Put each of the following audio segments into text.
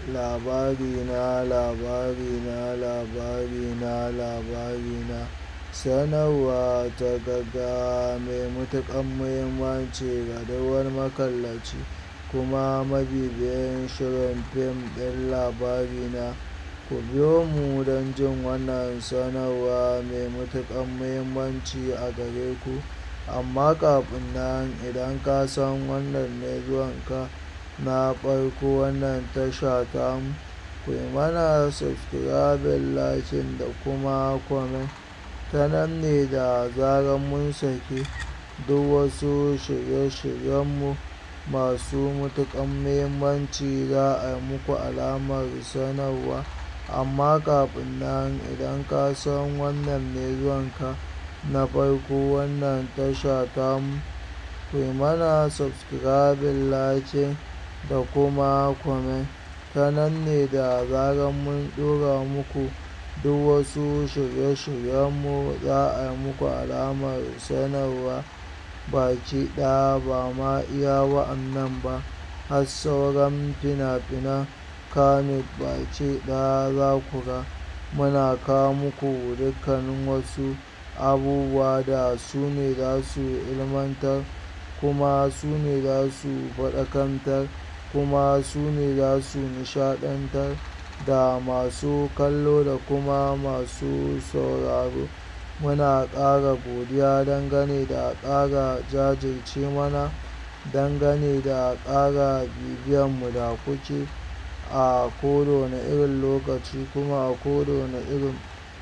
labarina labarina labarina labarina sanarwa ta gaggawa mai matuƙar muhimmanci ga duk wani makallaci kuma mabibiyin shirin fim ɗin labarina ku biyo mu don jin wannan sanarwa mai matuƙar muhimmanci a gare ku amma kafin nan idan ka san wannan ne zuwanka na farko wannan tasha tamu ku yi mana subscribing liking da kuma comment ta nan ne da zarar mun saki duk wasu shirye-shiryenmu masu matuƙar muhimmanci za a yi muku alamar sanarwa amma kafin nan idan ka san wannan ne zuwanka na farko wannan tasha tamu ku yi mana subscribing liking da kuma comment ta nan ne da zarar mun ɗora muku duk wasu shirye-shiryenmu za a yi muku alamar sanarwa baki ɗaya ba ma iya wa'annan ba har sauran fina-finan Kannywood baki ɗaya za ku ga muna kawo muku dukkanin wasu abubuwa da su ne za su ilmantar kuma su ne za su faɗakantar kuma su ne za su nishaɗantar da masu kallo da kuma masu sauraro muna ƙara godiya dangane da ƙara jajirce mana dangane da ƙara bibiyanmu da kuke a kowane irin lokaci kuma a kowane irin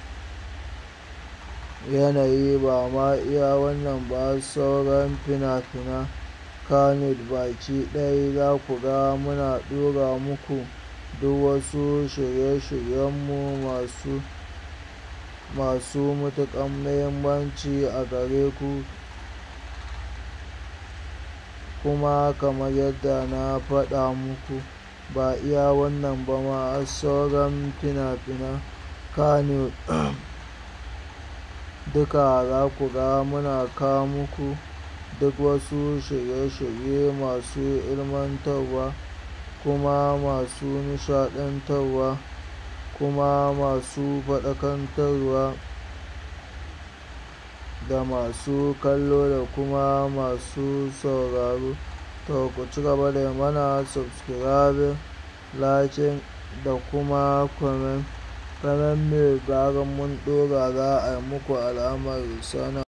yanayi ba ma iya wannan ba sauran fina-finan Kannywood baki ɗaya za ku ga muna ɗora muku duk wasu shirye-shiryenmu masu masu matuƙar muhimmanci a gare ku kuma kamar yadda na faɗa muku ba iya wannan ba ma har sauran fina-finan Kannywood duka za ku ga muna kawo muku duk wasu shirye-shirye masu ilmantarwa kuma masu nishaɗantarwa kuma masu faɗakantarwa da masu kallo da kuma masu sauraro to ku ci gaba da yi mana subscribing liking da kuma comment ta nan ne zarar mun ɗora za a yi muku alamar sanar